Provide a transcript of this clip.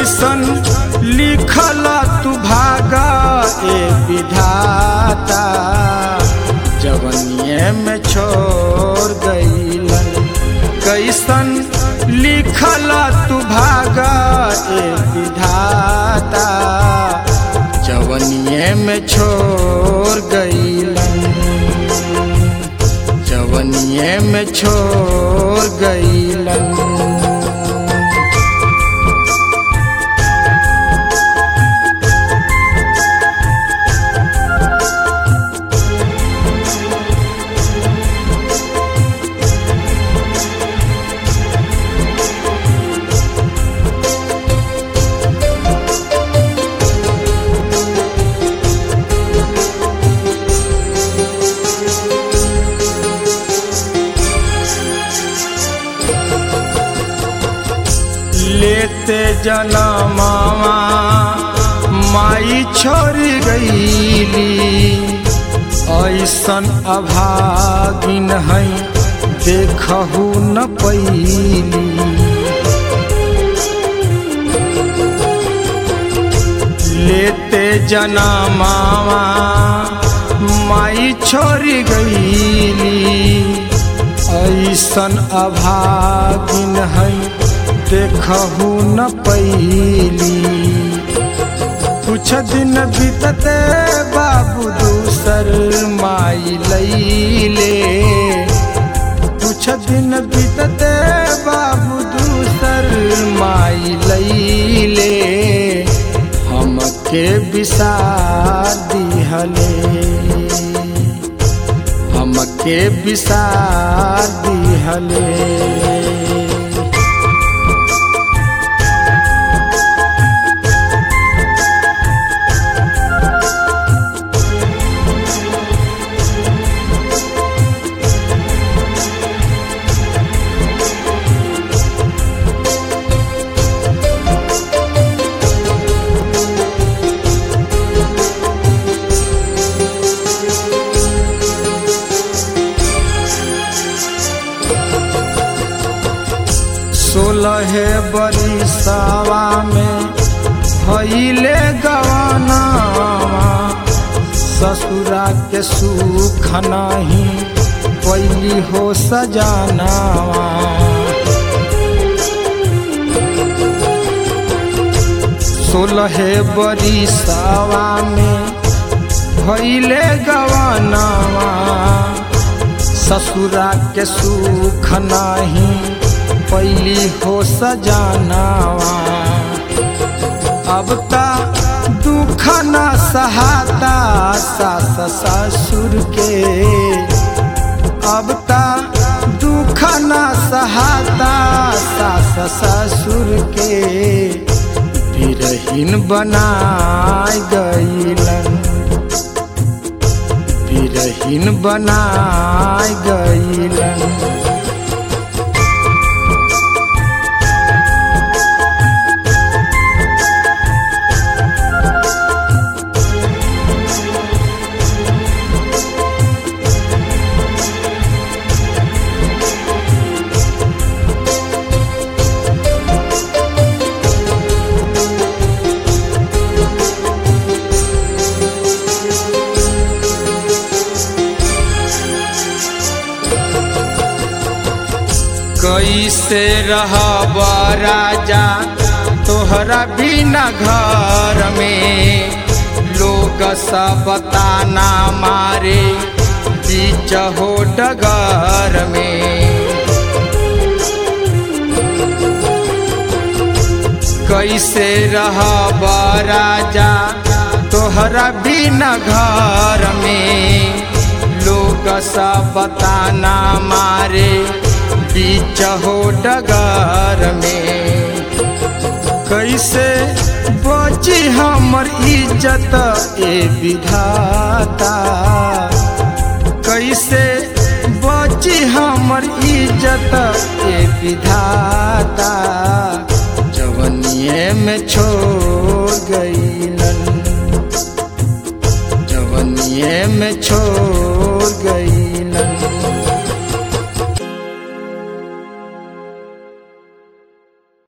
कैसन लिखल तू भागा ए विधाता जवनिए में छोड़ गईलन कैसन लिखल तू भागा ए विधाता जवनिए में छोड़ गईलन जवनिए में छोड़ गईलन लेते जनमावा माई छोड़ गईली ऐसन अभागिन है देखहु न पैली लेते जनमावा माई छोड़ गईली ऐसन अभागिन है देखहु न पैली कुछ दिन बीतते बाबू दूसर माई लैले कुछ दिन बीतते बाबू दूसर माई लैले हमके बिसार दिहले हमके बिसार दिहले सोलह बरिसावा में भैले गवाना ससुरा के सुख नहीं पैली हो सजानावा सोलह बरिसावा में भैले गवानावा ससुरा के सुख नहीं पैली हो सजानावा अब ता दुख न सहाता सास ससुर के अब ता दुख न सहाता सास ससुर के बिरहीन बनाय गईलन बिरहीन बनाय गईलन कैसे रहब राजा तोहरा बिना घर में लोग सब ताना मारे बीच हो डगर में कैसे रहब राजा तोहरा बिना घर में लोग सब ताना मारे बीच हो डगर में कैसे बची हमर इज्जत ए विधाता कैसे बची हमर इज्जत ए विधाता जवनिए में छोड़ गईलन जवनिए में छोड़ गई